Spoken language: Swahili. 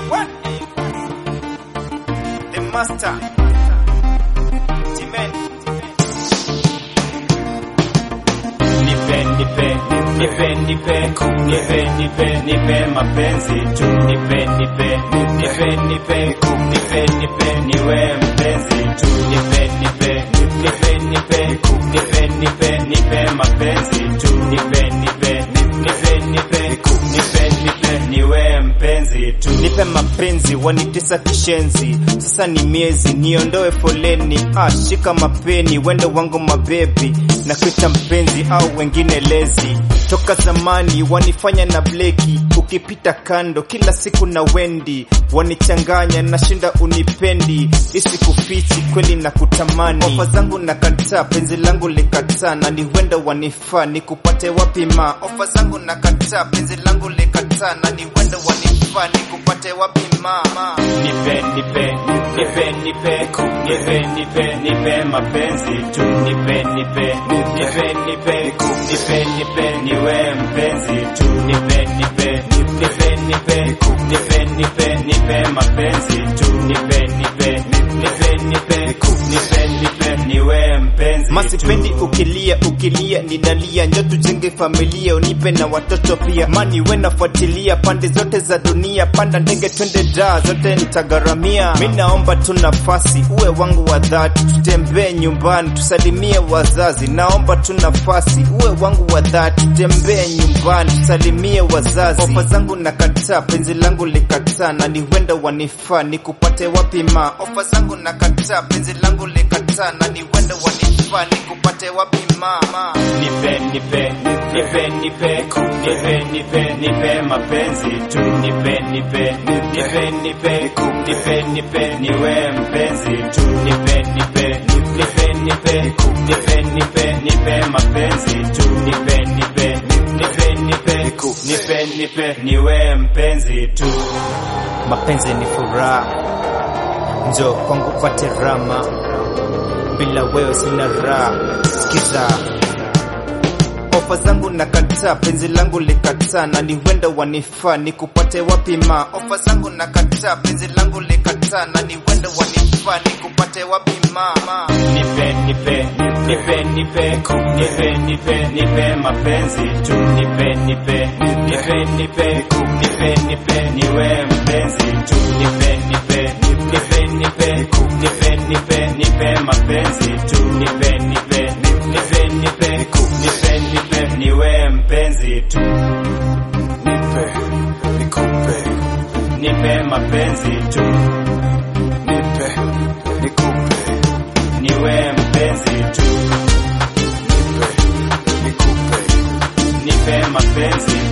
What? The master. Jimen. Nipe, nipe, nipe, nipe, nipe, nipe, nipe mapenzi tu. Nipe, nipe, nipe, nipe, nipe, nipe, niwe mpenzi tu. Nipe, nipe, nipe, nipe, nipe, nipe, nipe mapenzi tu. Nipe, nipe, nipe, nipe, nipe, nipe, niwe mpenzi tu. Nipe mapenzi wanitesa kishenzi, sasa ni miezi niondoe foleni. Ah, shika mapeni wende wangu mabebi na kuita mpenzi au wengine lezi. Toka zamani wanifanya na bleki, ukipita kando kila siku na wendi wanichanganya, nashinda unipendi, isikufichi kweli na kutamani. Ofa zangu nakataa, penzi langu likataa, na ni wenda wanifaa, nikupate wapi ma? Ofa zangu nakataa, penzi langu likataa, na ni wenda wanifaa, nikupate wapi ma? Nipe, nipe, nipe, nipe, nipe, nipe, nipe mapenzi tu, nipe, nipe, nipe, nipe, nipe, nipe, niwe mpenzi tu, nipe, nipe, nipe, nipe, nipe, nipe, nipe mapenzi tu, nipe, nipe, nipe, nipe, nipe, nipe, niwe mpenzi Masipendi ukilia ukilia ninalia, njo tujenge familia, unipe na watoto pia, mani we nafuatilia pande zote za dunia, panda ndege twende daa, zote nitagharamia. Mi naomba tu nafasi, uwe wangu wa dhati, tutembee nyumbani, tusalimie wazazi. Naomba tu nafasi, uwe wangu wa dhati, tutembee nyumbani, tusalimie wazazi. Ofa zangu nakataa, penzi langu likataa, na ni wenda wanifaa, nikupate wapi ma? Ofa zangu nakataa, penzi langu likataa, na ni wenda wanifaa, nikupate wapi ma? Nipe, nipe, nipe, nipe, nipe, nipe, nipe mapenzi tu, nipe, nipe, nipe, nipe, nipe, nipe, niwe mpenzi tu, nipe, nipe, nipe, nipe, nipe, nipe, nipe mapenzi tu, nipe, nipe, nipe, nipe, nipe, nipe, niwe mpenzi tu. Mapenzi ni furaha, njo kwangu pate rama, bila wewe sina raha. Sikiza ofa zangu nakataa, penzi langu likataa, na ni wenda wanifaa, nikupate wapi ma? Ofa zangu nakataa, penzi langu likataa, na ni wenda wanifaa, nikupate wapi ma? Nipe, nipe, nipe, nipe, nipe, nipe, nipe mapenzi tu, nipe, nipe, nipe, nipe, nipe, nipe, niwe mpenzi tu, nipe, nipe, nipe, nipe, nipe, nipe, nipe mapenzi tu, nipe, nipe, nipe, nipe, nipe, nipe, niwe mpenzi tu, Nipe, nikupe, nipe mapenzi tu, nipe, nikupe, niwe mpenzi tu, nipe, nikupe, nipe mapenzi